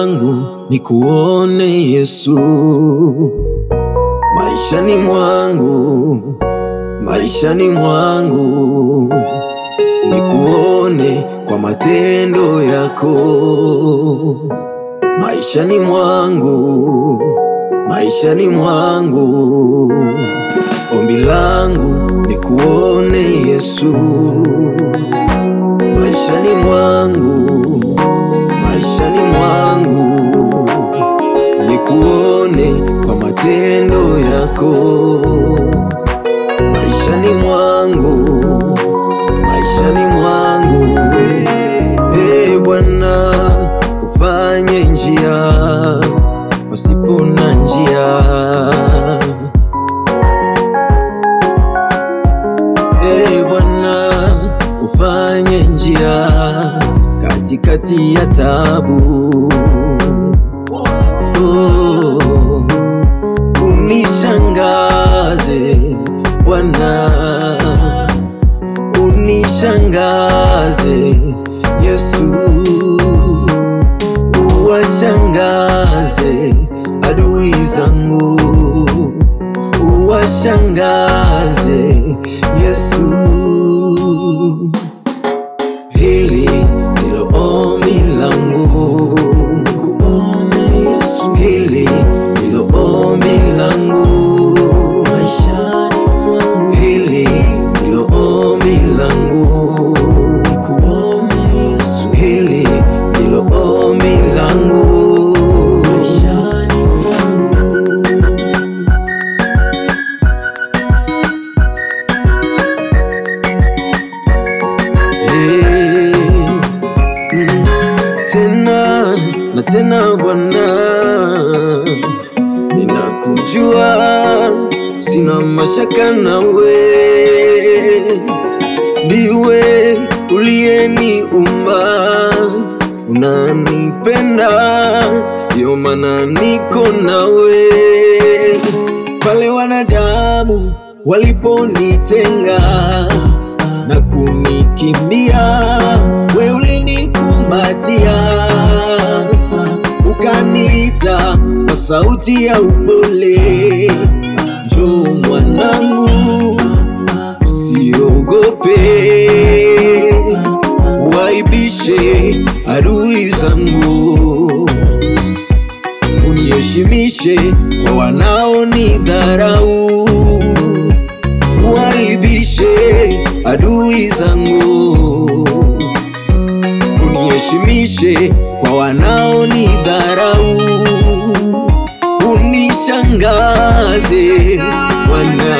langu ni kuone Yesu maishani mwangu, maishani mwangu ni kuone kwa matendo yako maishani mwangu, maishani mwangu. Ombi langu ni kuone Yesu maishani mwangu, maishani mwangu, ni kuone kwa matendo yako maishani mwangu, maishani mwangu. Ee Bwana, ufanye njia pasipo na njia. Ee Bwana, ufanye njia katikati ya tabu. Oh, unishangaze Bwana, unishangaze Yesu, uwashangaze adui zangu, uwashangaze Yesu. Hili ndilo ombi langu, nikuone Yesu. Hili ndilo ombi langu maishani mwangu. Hili ndilo ombi langu, nikuone Yesu. Hili ndilo ombi langu maishani mwangu. Hey, mm, tena na tena Bwana, ninakujua, sina mashaka nawe, ndiwe uliyeniumba, unanipenda, ndio maana niko nawe. Pale wanadamu waliponitenga na kunikimbia, we ulinikumbatia, ukaniita kwa sauti ya upole, njoo mwanangu, usiogope, waibishe adui zangu, uniheshimishe kwa wanaonidharau waibishe adui zangu, uniheshimishe kwa wanaonidharau, unishangaze Bwana,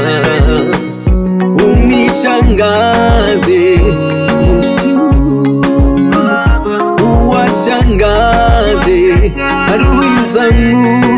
unishangaze Yesu, uwashangaze adui zangu